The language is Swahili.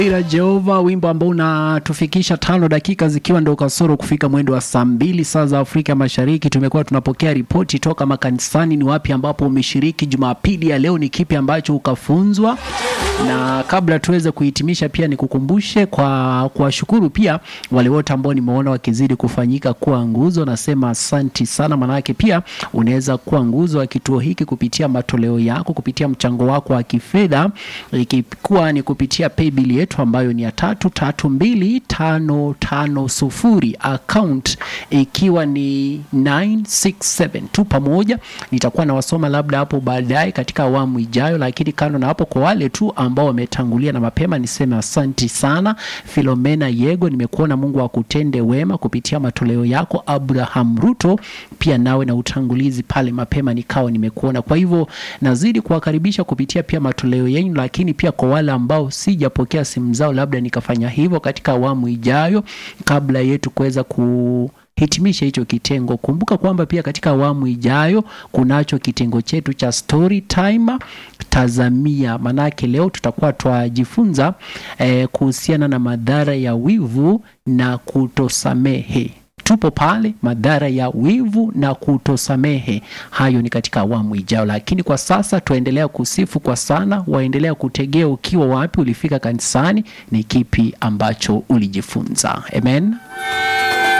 ila Jehova, wimbo ambao unatufikisha tano dakika zikiwa ndo kasoro kufika mwendo wa saa mbili saa za Afrika Mashariki. Tumekuwa tunapokea ripoti toka makanisani, ni wapi ambapo umeshiriki Jumapili ya leo, ni kipi ambacho ukafunzwa. Na kabla tuweze kuhitimisha, pia nikukumbushe kwa kuwashukuru pia wale wote ambao nimeona wakizidi kufanyika kuwa nguzo. Nasema asanti sana, manake pia unaweza kuwa nguzo wa kituo hiki kupitia matoleo yako, kupitia mchango wako wa kifedha, ikikuwa ni kupitia paybill yetu ambayo ni ya tatu tatu mbili tano tano sufuri account ikiwa ni 967 tu pamoja. Nitakuwa nawasoma labda hapo baadaye katika awamu ijayo, lakini kando na hapo, kwa wale tu ambao wametangulia na mapema, niseme asanti sana. Filomena Yego, nimekuona, Mungu akutende wema kupitia matoleo yako. Abraham Ruto, pia nawe na utangulizi pale mapema, nikawa nimekuona. Kwa hivyo nazidi kuwakaribisha kupitia pia matoleo yenu, lakini pia kwa wale ambao sijapokea simu zao, labda nikafanya hivyo katika awamu ijayo kabla yetu kuweza ku hitimisha hicho kitengo. Kumbuka kwamba pia katika awamu ijayo kunacho kitengo chetu cha story time tazamia, manake leo tutakuwa twajifunza eh, kuhusiana na madhara ya wivu na kutosamehe. Tupo pale, madhara ya wivu na kutosamehe. Hayo ni katika awamu ijayo, lakini kwa sasa tuendelea kusifu kwa sana. Waendelea kutegea ukiwa wapi ulifika kanisani, ni kipi ambacho ulijifunza. Amen.